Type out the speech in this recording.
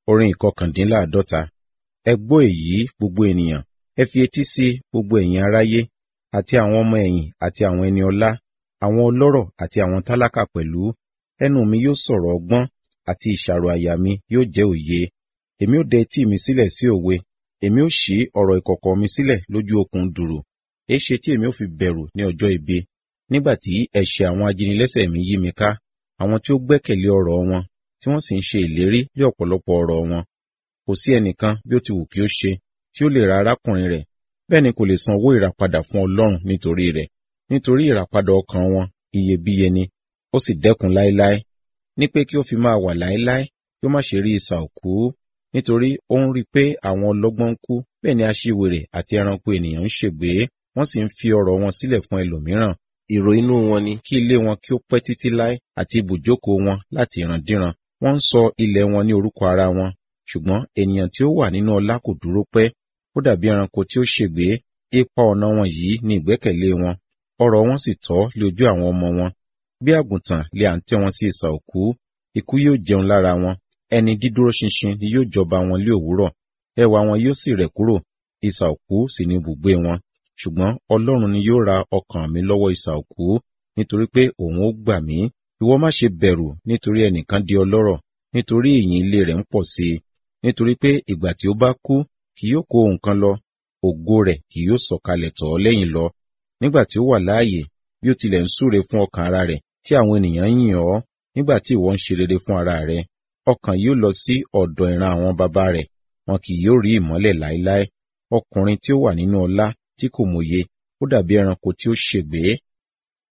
orin ìkọkàndínláàdọ́ta. Ẹ gbọ́ èyí gbogbo ènìyàn, ẹ fi etí sí gbogbo ẹ̀yin aráyé, àti àwọn ọmọ ẹ̀yìn àti àwọn ẹni ọlá, àwọn ọlọ́rọ̀ àti àwọn tálákà pẹ̀lú. Ẹnu mi yóò sọ̀rọ̀ ọgbọ́n, àti ìṣàrò àyà mi yóò jẹ́ òye. Èmi ó dẹ etí mi sílẹ̀ sí òwe, èmi ó ṣí ọ̀rọ̀ ìkọ̀kọ̀ mi sílẹ̀ lójú okùn dùrù. Èéṣe tí èmi ó fi bẹ̀rù ní ọjọ́ ibi, nígbà tí ẹ̀ṣẹ̀ àwọn ajínilẹ́sẹ̀ mi yí mi ká, àwọn tí ó gbẹ́kẹ̀lé ọ̀rọ̀ wọn, tí wọ́n sì ń ṣe ìlérí lé ọ̀pọ̀lọpọ̀ ọ̀rọ̀ wọn. Kò sí ẹnìkan bí ó ti wù kí ó ṣe, tí ó lè ra arákùnrin rẹ̀, bẹ́ẹ̀ ni kò lè san owó ìràpadà fún Ọlọ́run nítorí rẹ̀. Nítorí ìràpadà ọkàn wọn iyebíye ni, ó sì dẹ́kun láéláé. Ní pé kí ó fi máa wà láéláé, kí ó má ṣe rí isà òkú. Nítorí ó ń rí i pé àwọn ọlọ́gbọ́n ń kú, bẹ́ẹ̀ ni aṣiwèrè àti ẹranko ènìyàn ń ṣègbé, wọ́n sì ń fi ọrọ̀ wọn sílẹ̀ fún ẹlòmíràn. Èrò inú wọn ni kí ilé wọn kí ó pẹ́ títí láé àti ibùjókòó wọn láti ìrandíran. Wọ́n ń sọ ilẹ̀ wọn ní orúkọ ara wọn, ṣùgbọ́n ènìyàn tí ó wà nínú ọlá kò dúró pẹ́. Ó dàbí ẹranko tí ó ṣègbé, ipa ọ̀nà wọn yìí ni ìgbẹ́kẹ̀lé wọn, ọrọ̀ wọn sì tọ́ lójú àwọn ọmọ wọn. Bí àgùntàn lé à ń tẹ́ wọn sí isà òkú, ikú yóò jẹun lára wọn, ẹni dídúró ṣinṣin ni yóò jọba wọn lé òwúrọ̀, ẹwà wọn yóò sì rẹ̀ kúrò, isà òkú sì ni ibùgbé wọn. Ṣùgbọ́n Ọlọ́run ni yóò ra ọkàn mi lọ́wọ́ isà òkú, nítorí pé òun ó gbà mí. Ìwọ má ṣe bẹ̀rù nítorí ẹnìkan di ọlọ́rọ̀, nítorí ìyìn ilé rẹ̀ ń pọ̀ sí i. Nítorí pé ìgbà tí ó bá kú, kì yóò kó nǹkan lọ, ògo rẹ̀ kì yóò sọ̀kalẹ̀ tọ̀ ọ́ lẹ́yìn lọ. Nígbà tí ó wà láàyè, bí ó tilẹ̀ ń súre fún ọkàn ara rẹ̀, tí àwọn ènìyàn ń yìn ọ́, nígbà tí ìwọ ń ṣe rere fún ara rẹ̀, ọkàn yóò lọ sí ọ̀dọ̀ ìran àwọn baba rẹ̀, wọn kì yóò rí ìmọ́lẹ̀ láéláé. Ọkùnrin tí ó wà nínú ọlá tí kò mòye, ó dàbí ẹranko tí ó ṣègbé,